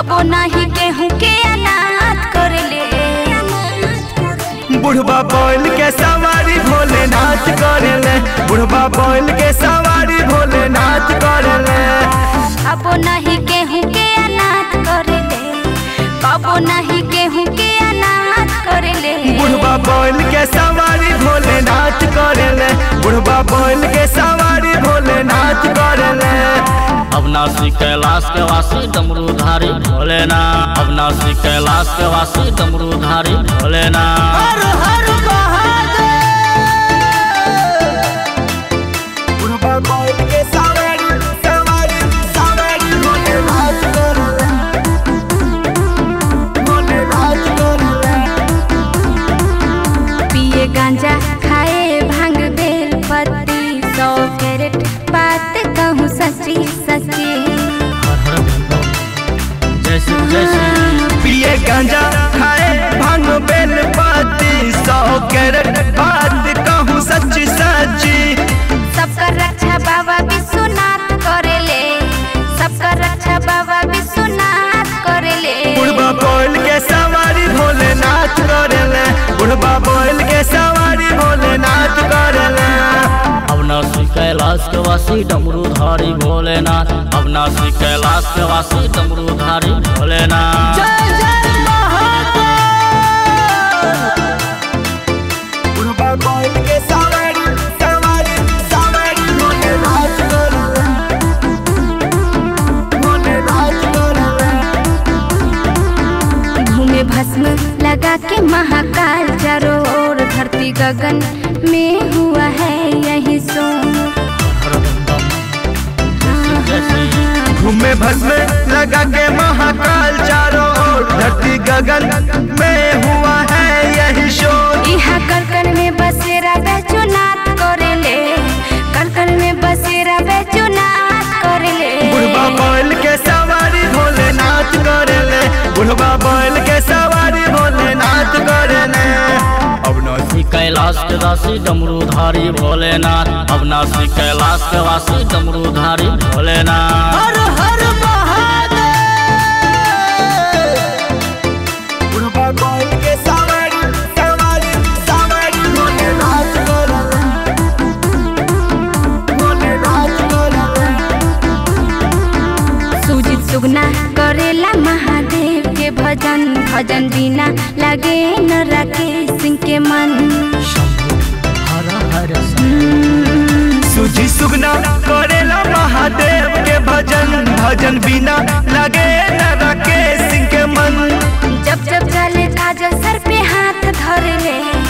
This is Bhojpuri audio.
कबो नाही गेहूं के अनाथ कर ले बुढ़वा बैल के सवारी भोलेनाथ करेले बुढ़वा बैल के सवारी भोलेनाथ करेले कबो नहीं गेहूं के अनाथ कर ले कबो नहीं गेहूं के अनाथ कर ले बुढ़वा बैल के सवारी भोलेनाथ करेले बुढ़वा बैल के सवारी भोलेनाथ करेले अविनाशी कैलाश के वासी डमरूधारी भोलेना अविनाशी कैलाश के वासी डमरूधारी भोलेना हर हर बुढ़वा बैल के सवारी सवारी सवारी भोलेनाथ करेले भोलेनाथ करेले पिए गांजा खाए भांग बेल पत्ती सौ कैरेट बात कहूँ सच्ची सच्ची हर हर भोले जय श्री जय श्री पिए गांजा खाए भांग बेल पाती सौ कैरेट बात कहूँ सच्ची सच्ची सबका रक्षा बाबा विश्वनाथ करेले सबका रक्षा बाबा विश्वनाथ करेले बुढ़वा बैल के सवारी भोलेनाथ करेले बुढ़वा बैल के सवारी भोलेनाथ करेले अविनाशी कैलाश के वासी डमरूधारी भोलेनाथ अविनाशी कैलाश के वासी डमरूधारी भोलेनाथ जय जय महादेव बुढ़वा बैल के सवारी सवारी सवारी भोलेनाथ करेले भोलेनाथ करेले घूमे भस्म लगा के महाकाल चारों ओर धरती गगन में हुआ है यही सोर हर बम बम जय श्री जय श्री घूमे भस्म लगा के महाकाल चारों ओर धरती गगन में हुआ है यही शोर यहाँ कलकल में बसेरा बैचुनाथ करेले कलकल में बसेरा बैचुनाथ करेले बुढ़वा बैल के सवारी भोलेनाथ करेले बुढ़वा बैल के सवारी भोलेनाथ करेले अविनाशी कैलाश के वासी डमरूधारी भोलेनाथ अविनाशी कैलाश के वासी डमरूधारी भोलेनाथ हर हर महादेव बुढ़वा बैल के सवारी सवारी सवारी भोलेनाथ करेले भोलेनाथ करेले सुजित सुगना करेला महादेव के भजन भजन बिना लगे न राकेश सिंह के मन हर हर सुजी सुगना करेला महादेव के भजन भजन बिना लगे न राकेश सिंह के मन जब जब चले काजल सर पे हाथ धर ले